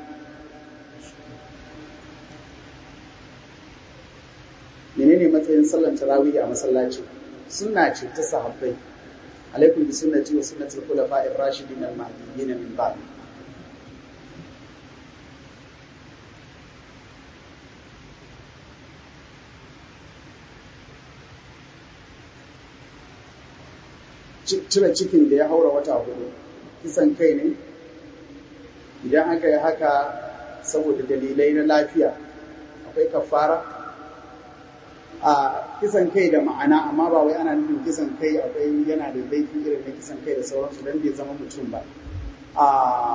menene matsayin sallar tarawih a masallaci sunna ce ta sahabbai alaikum bi sunnati wa sunnati al-khulafa'i ar-rashidin al-mahdiyyin min ba'd cire cikin da ya haura wata hudu kisan kai ne idan aka yi haka saboda dalilai na lafiya akwai kafara a kisan kai da ma'ana amma ba wai ana nufin kisan kai akwai yana da laifi irin na kisan kai da sauransu don bai zama mutum ba a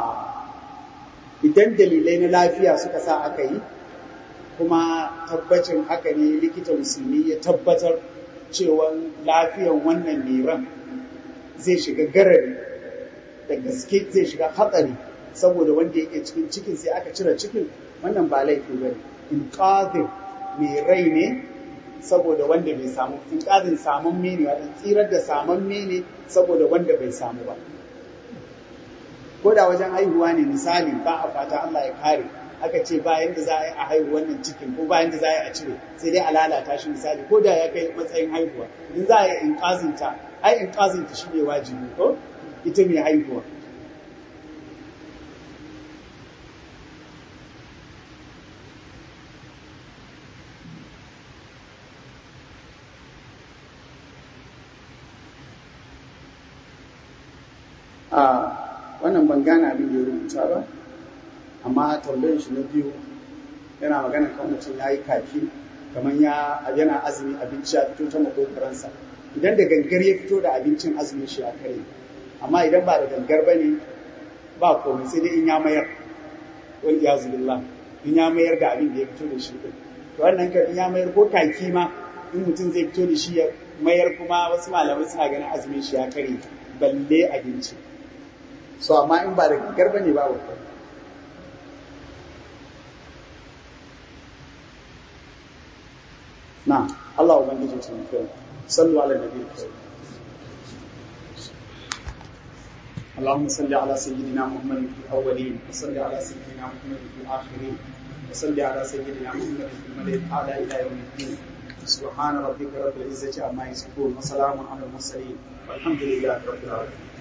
idan dalilai na lafiya suka sa aka yi kuma tabbacin haka ne likita musulmi ya tabbatar cewa lafiyan wannan mai ran zai shiga garari da gaske zai shiga hatsari saboda wanda yake cikin cikin sai aka cire cikin wannan ba laifi ba ne in mai rai ne saboda wanda bai samu in ƙarin samun mene wadan tsirar da samun mene saboda wanda bai samu ba ko da wajen haihuwa ne misali ba a fata Allah ya kare aka ce bayan da za a yi a haihu wannan cikin ko bayan da za a yi a cire sai dai a lalata shi misali ko da ya kai matsayin haihuwa in za a yi in ƙazinta ai in ƙazinta shi ne wajibi ko ita mai haihuwa a wannan ban gane abin da ya rubuta ba amma tambayar shi na biyu yana magana kan mutum ya yi kaki kamar ya yana azumi abinci ya fito ta makokaransa idan da gangar ya fito da abincin azumin shi a kare amma idan ba da gangar ba ne ba komai sai dai in ya mayar wal iyazu billah in ya mayar da abin da ya fito da shi din to wannan kan in ya mayar ko kaki ma in mutum zai fito da shi ya mayar kuma wasu malamai suna ganin azumin shi ya kare balle abinci so amma in ba da gangar ba ne babu komai نعم الله ubangiji ya taimake صلوا على النبي الكريم اللهم صل على سيدنا محمد في الاولين وصل على سيدنا محمد في الاخرين وصل على سيدنا محمد في الملأ الاعلى الى يوم الدين سبحان ربك رب العزه عما يصفون وسلام على المرسلين والحمد لله رب العالمين